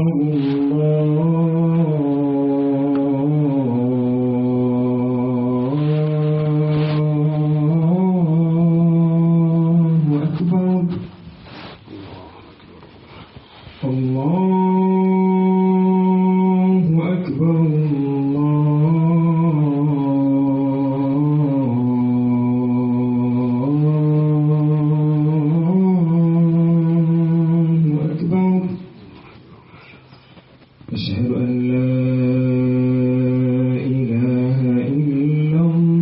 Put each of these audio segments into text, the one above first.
أكبر الله أكبر الله أكبر الله أكبر أشهد أن لا إله إلا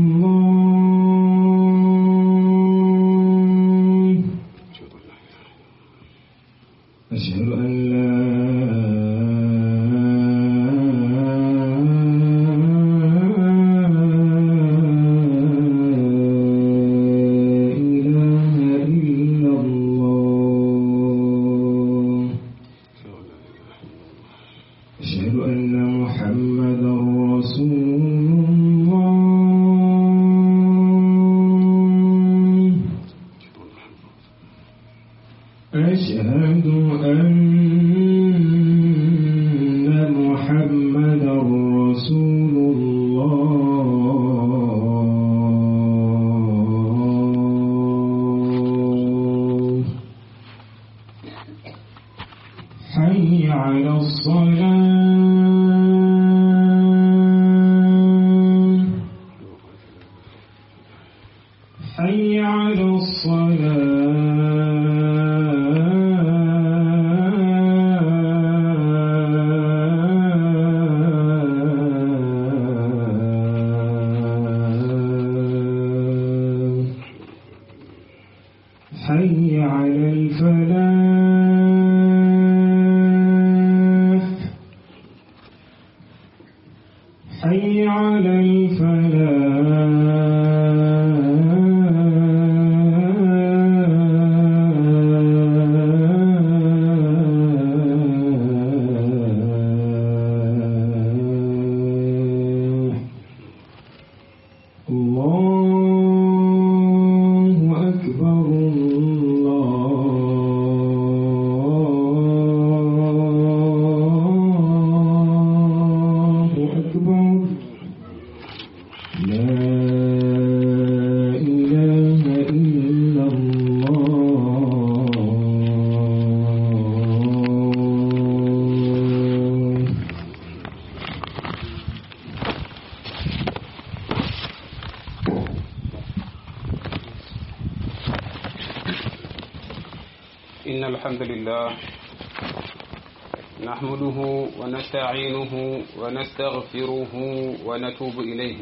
الله أشهد أن لا إله إلا الله أشهد أن محمدا رسول الله أشهد أن محمدا رسول الله حي على الصلاة حي على الصلاة حي على الفلاح حي على الفلاح الله أكبر الله أكبر لا إله إلا الله إن الحمد لله نحمده ونستعينه ونستغفره ونتوب إليه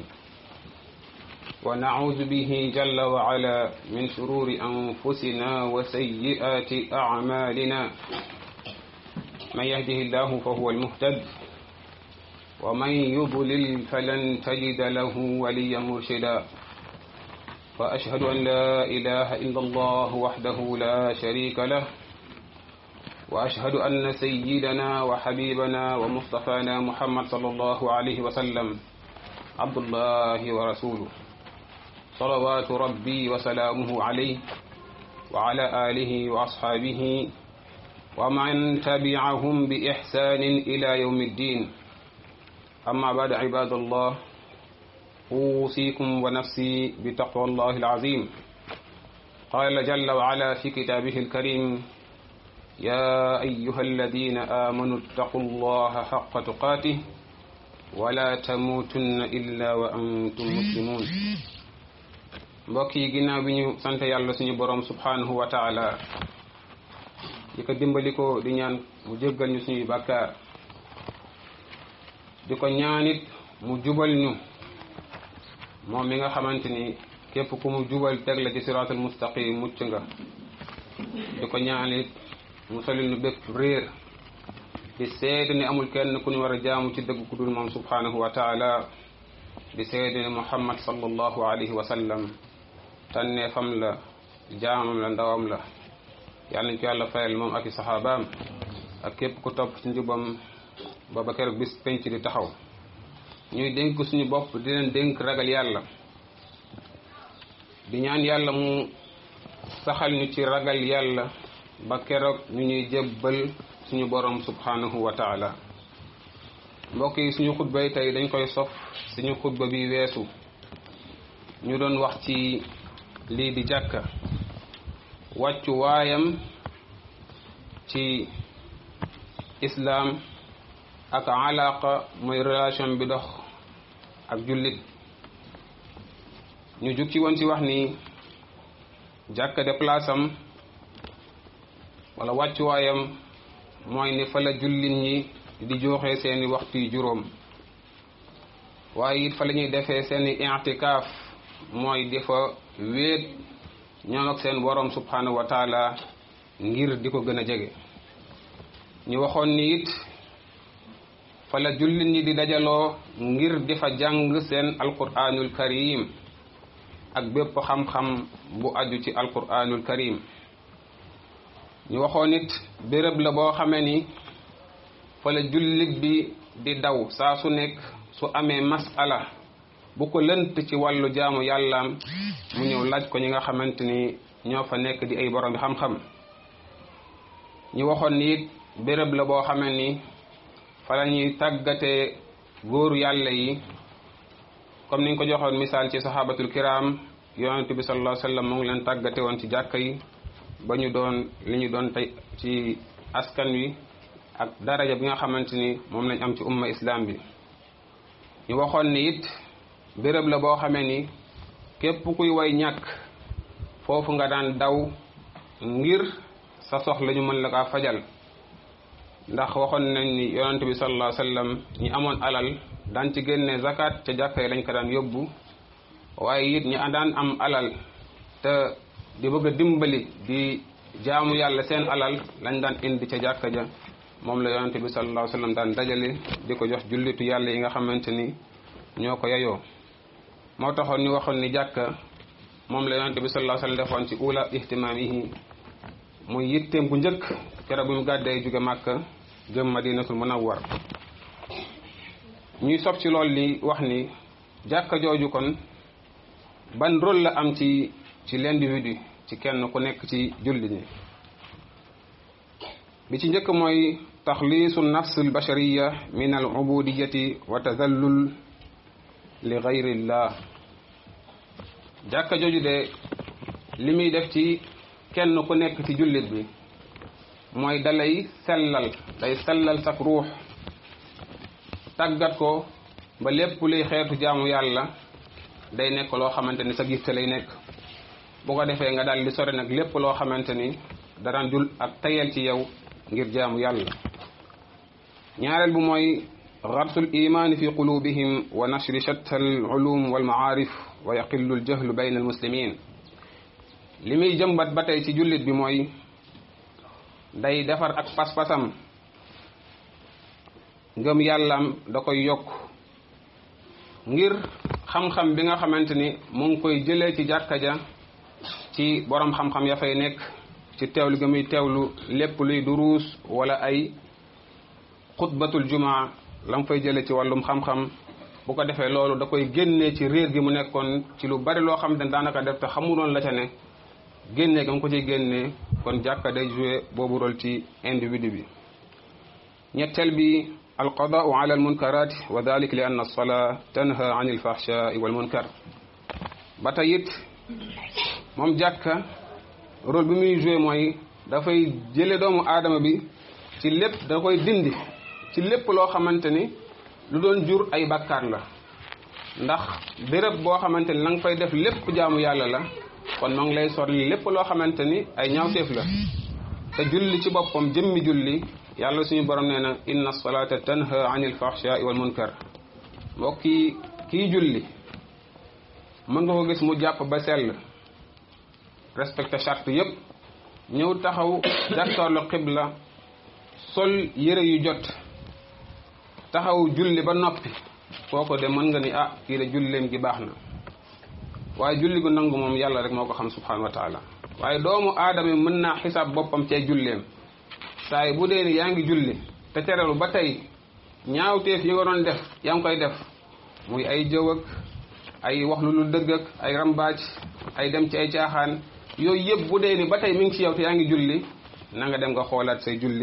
ونعوذ به جل وعلا من شرور أنفسنا وسيئات أعمالنا من يهده الله فهو المهتد ومن يضلل فلن تجد له وليا مرشدا وأشهد أن لا إله إلا الله وحده لا شريك له وأشهد أن سيدنا وحبيبنا ومصطفانا محمد صلى الله عليه وسلم عبد الله ورسوله صلوات ربي وسلامه عليه وعلى آله وأصحابه ومن تبعهم بإحسان إلى يوم الدين أما بعد عباد الله أوصيكم ونفسي بتقوى الله العظيم قال جل وعلا في كتابه الكريم يا أيها الذين آمنوا اتقوا الله حق تقاته ولا تموتن إلا وأنتم مسلمون mbokk yi ginnaaw bi ñu sant yàlla suñu borom subhanahu wa taala di ko dimbali ko di ñaan mu jéggal ñu suñuy bàkkaar di ko ñaanit mu jubal ñu moom mi nga xamante ni képp ku mu jubal teg la ci siraatul mustaqim mucc nga di ko ñaanit mu solil nu bépp réer di seede ni amul kenn ku ñu war a jaamu ci dëgg ku dul moom subhanahu wa taala di seede ni muhammad sallallahu alayhi wa sallam tànnee fam la jaamam la ndawam la yàlla nañ ko yàlla fayal moom ak i saxaabaam ak képp ku topp ci njubam ba ba keroog bis penc di taxaw ñuy dénk suñu bopp di leen dénk ragal yàlla di ñaan yàlla mu saxal ñu ci ragal yàlla ba keroog ñu ñuy jébbal suñu borom subhanahu wa taala mbokk yi suñu xutba yi tey dañ koy sof suñu xutba bi weesu ñu doon wax ci lii di jàkka wàccu waayam ci islaam ak alaqa mooy relation bi dox ak jullit ñu jug ci woon ci wax ni jàkka de place am wala wàccuwaayam mooy ni fa la jullit ñi di joxe seeni waxtu yu juróom waaye it fa la ñuy defee seeni i'tikaaf mooy di fa wéet ñoom ak seen borom subhanahu wa taala ngir di ko gën a jege ñu waxoon ni it fa la jullit ñi di dajaloo ngir di fa jàng seen alquranul karim ak bépp xam-xam bu aju ci alquranul karim ñu waxoon it béréb la boo xamee ni fa la jullit bi di daw saa su nekk su amee masala bu ko lënt ci wàllu jaamu yàllaam mu ñëw laaj ko ñi nga xamante ni ñoo fa nekk di ay borom bi xam-xam ñu waxoon ni it béréb la boo xamee ni fa la ñuy tàggatee góoru yàlla yi comme ni nga ko joxoon misaal ci sahabatul kiram yonent bi sallallahu alayhi wa sallam mu ngi leen tàggate woon ci jàkka yi ba ñu doon li ñu doon tey ci askan wi ak daraja bi nga xamante ni moom lañ am ci umma islam bi ñu waxoon ni it béréb la boo xamee ni képp kuy way ñàkk foofu nga daan daw ngir sa soxla ñu mën la kaa fajal ndax waxoon nañ ni yonent bi sallallahu alayhi wa sallam ñi amoon alal daan ci génne zakat ca jàkka yi lañ ko daan yóbbu waaye it ñi daan am alal te di bëgg a dimbali di jaamu yàlla seen alal lañ daan indi ca jàkka ja moom la yonente bi sallallahu alayhi wasallam daan dajale di ko jox jullitu yàlla yi nga xamante ni ñoo ko yayoo moo taxoon ñu waxoon ni jàkka moom la yonente bi sallallahu alayhi wasallam defoon ci ula ihtimaamihi muy yitteem bu njëkk keroog bi mu gàddee jóge màkka jëm madinatul munawwar ñuy sob ci lool li wax ni jàkka jooju kon ban rôle la am ci ci l'individu ci kenn ku nekk ci julli ñi bi ci njëkk mooy taxliisu nafs albashariya min al ubudiyati wa tadallul li gayrillah jàkka jooju de li muy def ci kenn ku nekk ci jullit bi mooy dalay sellal day sellal sak ruux tàggat ko ba lépp luy xeetu jaamu yàlla day nekk loo xamante ni sa giste lay nekk bu ko defee nga daal di sori nag lépp loo xamante ni daraan dul ak tayal ci yow ngir jaamu yàlla ñaareel bu mooy garsul imaani fi qulubihim wa nashri shatta al ulum wal maarif wa yaqillu al jahlu bayna al muslimin li muy jëmbat ba tey ci jullit bi mooy day defar ak pas-pasam ngëm yàllaam da koy yokk ngir xam-xam bi nga xamante ni mu ngi koy jëlee ci jàkka ja ci borom xam-xam ya fay nekk ci teewlu ga muy teewlu lépp luy duruus wala ay xutbatul jumaa la mu fay jëlee ci wàllum xam-xam bu ko defee loolu da koy génnee ci réer gi mu nekkoon ci lu bari loo xam ne daanaka def te xamuloon la ca ne génnee ga mu ko ciy génnee kon jàkka day joué boobu rôle ci individu bi ñetteel bi alqadaau ala almunkarat wa dalik li anna alsalaa tanha an alfahshai walmunkar ba tey it moom jàkka rôle bi muy joué mooy dafay jële doomu aadama bi ci lépp da koy dindi ci lépp loo xamante ni lu doon jur ay bakkaar la ndax béréb boo xamante ni la nga fay def lépp jaamu yàlla la kon ma ngi lay sorli lépp loo xamante ni ay ñaawteef la te julli ci boppam jëmmi julli yàlla suñu borom nee na inna salata tanha anil fahshai wal munkar mbokk yi kii julli mën nga ko gis mu jàpp ba sell respecté charte yépp ñëw taxaw jàkkaarlu xibla sol yére yu jot taxaw julli ba noppi kooko de mën nga ni ah kii de julleem gi baax na waaye julli gu nangu moom yàlla rek moo ko xam subhanahu wa taala waaye doomu aadama yi mën naa xisaab boppam cee julleem saa yi bu dee ni yaa ngi julli te terelu ba tey ñaawteef yi nga doon def yaa ngi koy def muy ay jëw ak ay wax lu lu dëgg ak ay rambaaj ay dem ci ay caaxaan yooyu yëpp bu dee ni ba tey mi ngi ci yow te yaa ngi julli na nga dem nga xoolaat say julli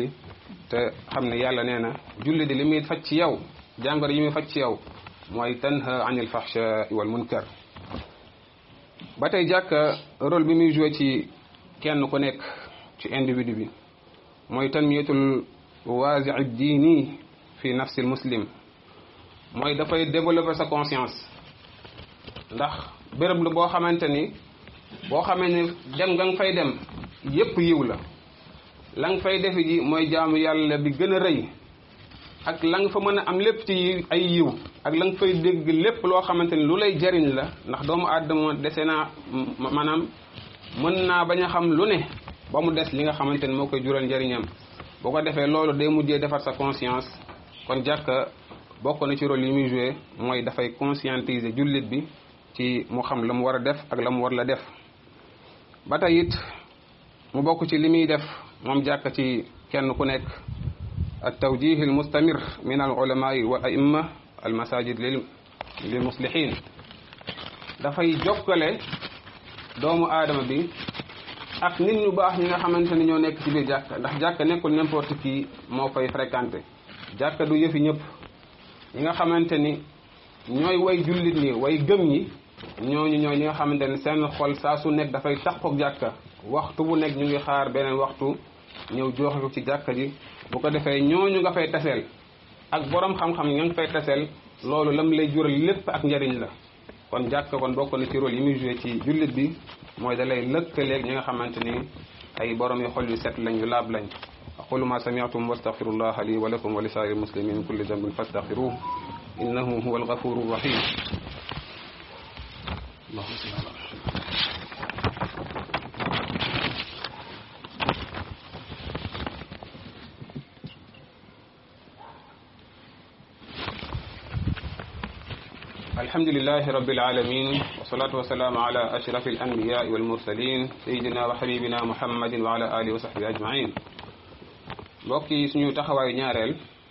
te xam ne yàlla nee na julli di li muy faj ci yow jàngoro yi muy faj ci yow mooy tanha anil fahsha wal munkar ba tey jàkka rôle bi muy joué ci kenn ku nekk ci individu bi mooy tanmiyatul waasi diini fi nafsil muslim mooy dafay développer sa conscience ndax béréb la boo xamante ni boo xamee ne dem nga nga fay dem yépp yiw la la nga fay defe ji mooy jaamu yàlla bi gën a rëy ak la nga fa mën a am lépp ci ay yiw ak la nga fay dégg lépp loo xamante ni lu lay jariñ la ndax doomu aadama dese naa maanaam mën naa bañ a xam lu ne ba mu des li nga xamante ni moo koy jural njariñam boo ko defee loolu day mujjee defar sa conscience kon jàkka bokk na ci rôle yi muy joué mooy dafay conscientiser jullit bi ci mu xam la mu war a def ak la mu war la def ba tey it mu bokk ci li muy def moom jàkka ci kenn ku nekk at tawjih al mustamir min al ulamai wal aimma al masajid lil lil muslihin dafay jokkale doomu aadama bi ak nit ñu baax ñi nga xamante ni ñoo nekk ci biir jàkka ndax jàkka nekkul n'importe qui moo fay fréquenté jàkka du yëfi ñëpp ñi nga xamante ni ñooy way jullit ñi way gëm ñi ñooñu ñooy ñi nga xamante ni seen xol saa su nekk dafay taxook jàkka waxtu bu nekk ñu ngi xaar beneen waxtu ñëw joxe ko ci jàkka ji bu ko defee ñooñu nga fay taseel ak borom xam-xam nga nga fay taseel loolu lam lay jural lépp ak njariñ la kon jàkka kon bokk na ci rôle yi muy joué ci jullit bi mooy da lay lëkkaleeg ñi nga xamante ni ay borom yu xol yu set lañ yu laab lañ aqulu ma sami'tum wastaghfirullaha li wa lakum wa li sa'iril muslimin min kulli dhanbin fastaghfiruhu innahu huwal ghafurur rahim allahumma salli ala الحمد لله رب العالمين والصلاة والسلام على أشرف الأنبياء والمرسلين سيدنا وحبيبنا محمد وعلى آله وصحبه أجمعين mbokk yi suñu taxawaayu ñaareel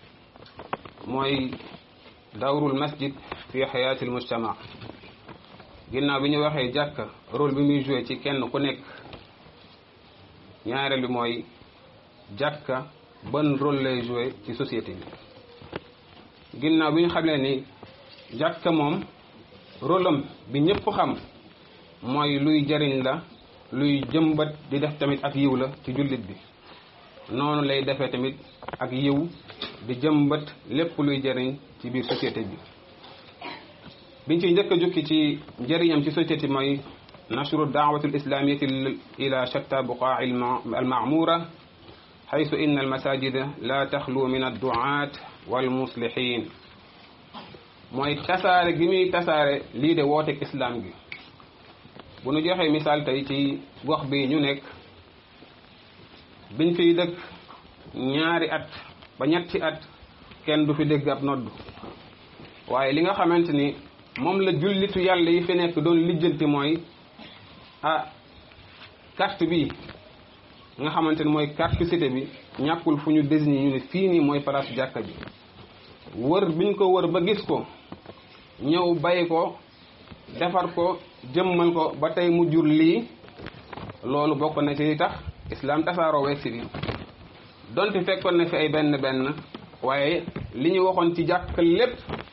mooy dawrul masjid fi xayaatil mujtama ginnaaw bi ñu waxee jàkka rôle bi muy joué ci kenn ku nekk ñaareel bi mooy jàkka ban rôle lay joué ci société bi ginnaaw bi ñu xamee ni jàkka moom rôle am bi ñëpp xam mooy luy jariñ la luy jëmbat di def tamit ak yiw la ci jullit bi noonu lay defee tamit ak yiw di jëmbat lépp luy jariñ ci biir société bi biñ ci njëkk a jukki ci njëriñam ci société mooy nashru daawatu lislamiyati ila shatta buqaa almamura xaytu inna almasajida la taxlu min adduaat walmuslihin mooy tasaare gi muy tasaare lii de wooteeg islam gi bu nu joxee misaal tey ci gox bi ñu nekk biñ fiy dëkk ñaari at ba ñetti at kenn du fi dégg ab nodd waaye li nga xamante ni moom la jullitu yàlla yi fi nekk doon lijjanti mooy ah carte bi nga xamante ni mooy carte cité bi ñàkkul fu ñu désigné ñu ne fii nii mooy place jàkka ji wër biñ ko wër ba gis ko ñëw bay ko defar ko jëmmal ko ba tey mu jur lii loolu bokk na ci tax islam tasaaroo weeg si bi donte fekkoon na fi ay benn benn waaye li ñu waxoon ci jàkk lépp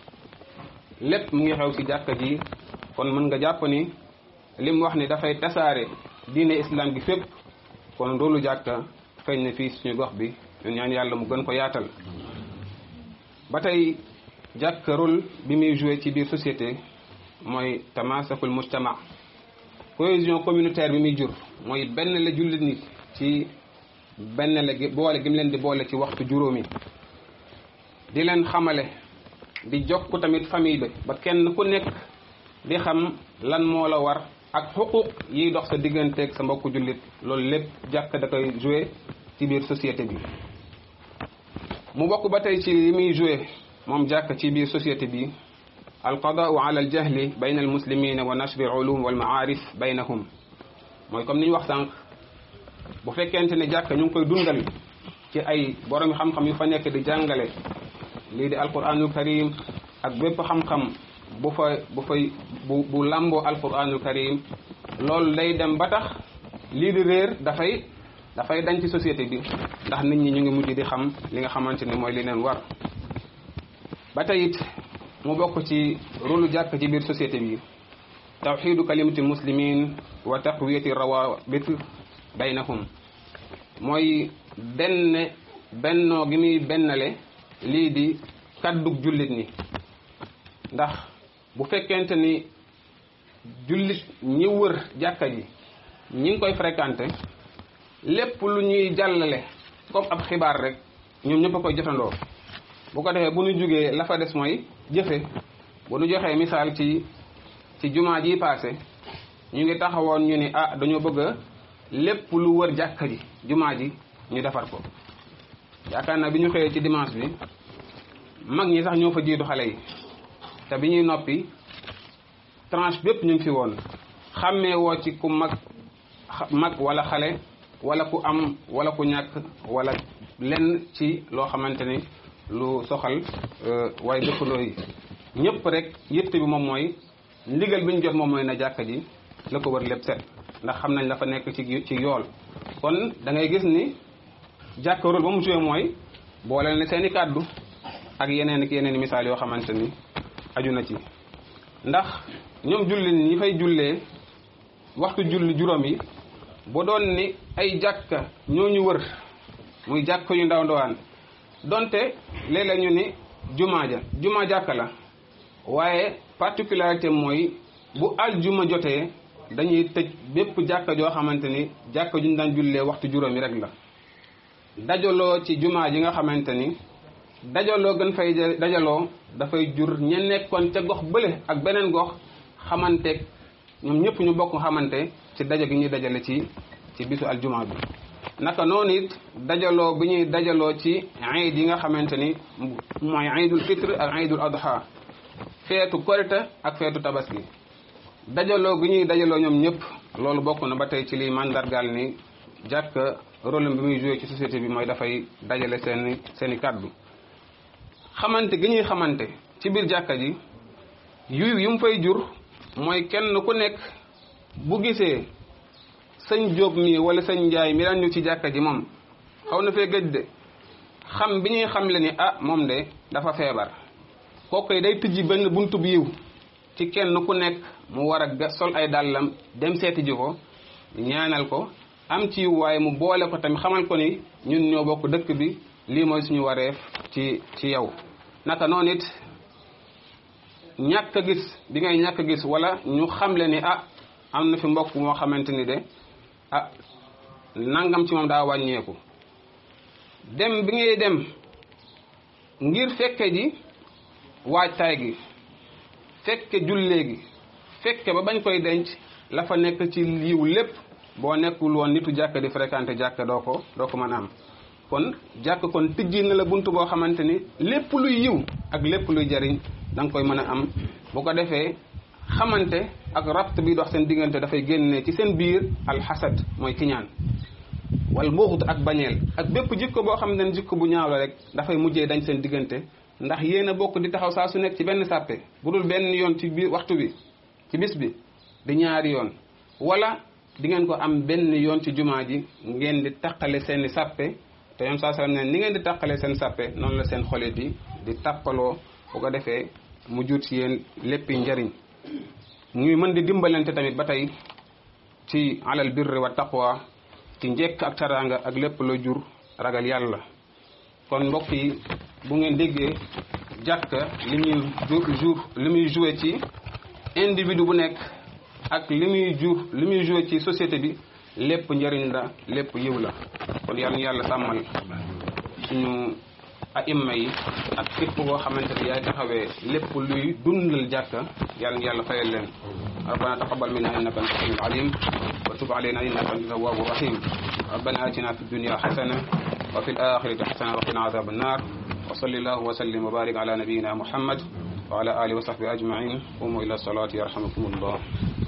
lépp mu ngi xew ci jàkka ji kon mën nga jàpp ni li mu wax ni dafay tasaare diine islam gi fépp kon loolu jàkka feeñ na fii suñu gox bi ñu ñaan yàlla mu gën ko yaatal ba tey jàkk rôle bi muy joué ci biir société mooy tamasakul mujtama cohésion communautaire bi muy jur mooy benn la jullit nit ci benn la boole gi mu leen di boole ci waxtu juróomi di leen xamale di jokk tamit famille bi ba kenn ku nekk di xam lan moo la war ak xuquq yiy dox sa digganteeg sa mbokku jullit loolu lépp jàkk da koy joué ci biir société bi mu bokk ba tey ci li muy joué moom jàkk ci biir société bi alqadaau ala aljahli bayna almuslimina wa nashri alulum walmaarif baynahum mooy comme ni ñu wax sànq bu fekkente ne jàkk ñu ngi koy dundal ci ay borom xam-xam yu fa nekk di jàngale lii di alquranul karim ak bépp xam-xam bu fa bu fay bu bu làmboo alquranul karim loolu day dem ba tax lii di réer dafay dafay dañ ci société bi ndax nit ñi ñu ngi mujj di xam li nga xamante ni mooy li leen war ba tey it mu bokk ci rôlu jàkk ci biir société bi tawxidu kalimati muslimin wa taqwiyati rawabit baynahum mooy benn bennoo gi muy bennale lii di kaddug jullit ni ndax bu fekkente ni jullit ñi wër jàkka ji ñi ngi koy fréquenté lépp lu ñuy jàllale comme ab xibaar rek ñoom ñëpp a koy jotandoo bu ko defee bu ñu jugee la fa des mooy jëfe bu ñu joxee misaal ci ci jumaa ji paase ñu ngi taxawoon ñu ni ah dañoo bëgg a lépp lu wër jàkka ji jumaa ji ñu defar ko yaakaar naa bi ñu xëyee ci dimanche bi mag ñi sax ñoo fa jiitu xale yi te bi ñuy noppi tranche bépp ñu ngi fi woon xàmmee woo ci ku mag mag wala xale wala ku am wala ku ñàkk wala lenn ci loo xamante ni lu soxal waaye dëkkandoo yi ñëpp rek yitte bi moom mooy ndigal bi ñu jot moom mooy na jàkka ji la ko wër lépp set ndax xam nañ la fa nekk ci ci yool kon da ngay gis ni jàkka rôle ba mu joué mooy boole ne seen i kàddu ak yeneen ak yeneen i misaal yoo xamante ni aju na ci ndax ñoom julli ñi fay jullee waxtu julli juróom yi bu doon ni ay jàkka ñoo ñu wër muy jàkka yu ndaw ndawaan donte léeg-léeg ñu ni jumaa ja jumaa jàkka la waaye particularité mooy bu aljuma jotee dañuy tëj bépp jàkka joo xamante ni jàkka ju ñu daan jullee waxtu juróomi rek la dajaloo ci jumaa ji nga xamante ni dajaloo gën fay dajaloo dafay jur ña nekkoon ca gox bële ak beneen gox xamanteeg ñoom ñëpp ñu bokk xamante ci daja gi ñuy dajale ci ci bisu aljuma bi naka noonu it dajaloo bi ñuy dajaloo ci iid yi nga xamante ni mooy iidul fitre ak iidul adha feetu korite ak feetu tabaski dajaloo gi ñuy dajaloo ñoom ñëpp loolu bokk na ba tey ci liy mandargaal ni jàkk rôle bi muy joué ci société bi mooy dafay dajale seeni seeni kàddu xamante gi ñuy xamante ci biir jàkka ji yu yu mu fay jur mooy kenn ku nekk bu gisee sëñ Jóob mi wala sëñ Njaay mi daan ñu ci jàkka ji moom xaw na fee gëj de xam bi ñuy xam le ni ah moom de dafa feebar kooku day tijji benn buntu bu yiw ci kenn ku nekk mu war a sol ay dàllam dem seeti ji ko ñaanal ko am ci waaye mu boole ko tamit xamal ko ni ñun ñoo bokk dëkk bi lii mooy suñu wareef ci ci yow naka noonu it ñàkk a gis bi ngay ñàkk a gis wala ñu xamle ni ah am na fi mbokk moo xamante ni de ah nangam ci moom daa wàññeeku dem bi ngay dem ngir fekke ji waajtaay gi fekke jullee gi fekke ba bañ koy denc la fa nekk ci yiw lépp boo nekkul woon nitu jàkk di fréquenté jàkk doo ko doo ko mën a am kon jàkk kon tijji na la bunt boo xamante ni lépp luy yiw ak lépp luy jariñ da nga koy mën a am bu ko defee xamante ak rabt bi dox seen diggante dafay génne ci seen biir alxasad mooy kiñaan wal mbuxut ak bañeel ak bépp jikko boo xam ne jikko bu ñaaw la rek dafay mujjee dañ seen diggante ndax yéen a bokk di taxaw saa su nekk ci benn sàppe bu dul benn yoon ci biir waxtu bi ci bis bi di ñaari yoon wala di ngeen ko am benn yoon ci jumaa ji ngeen di taqale seeni sàppe te yoon saa sallam ne ni ngeen di taqale seen sàppe noonu la seen xole di di tàppaloo bu ko defee mu jur ci yéen léppi njariñ ñuy mën di dimbalante tamit ba tey ci alal birri wa taqwa ci njekk ak taraanga ak lépp la jur ragal yàlla kon mbokk yi bu ngeen déggee jàkka li muy jour li muy joué ci individu bu nekk ak li muy jur li muy joué ci société bi lépp njëriñ la lépp yiw la kon yàlla ñu yàlla sàmmal suñu aimma yi ak képp koo xamante ne yaay taxawee lépp luy dundal jàkka yàlla ñu yàlla fayal leen ربنا تقبل منا انك انت السميع العليم وتب علينا انك انت التواب الرحيم ربنا اتنا في الدنيا حسنه وفي الاخره حسنه وقنا عذاب النار وصلى الله وسلم وبارك على نبينا محمد وعلى اله وصحبه اجمعين قوموا الى الصلاه يرحمكم الله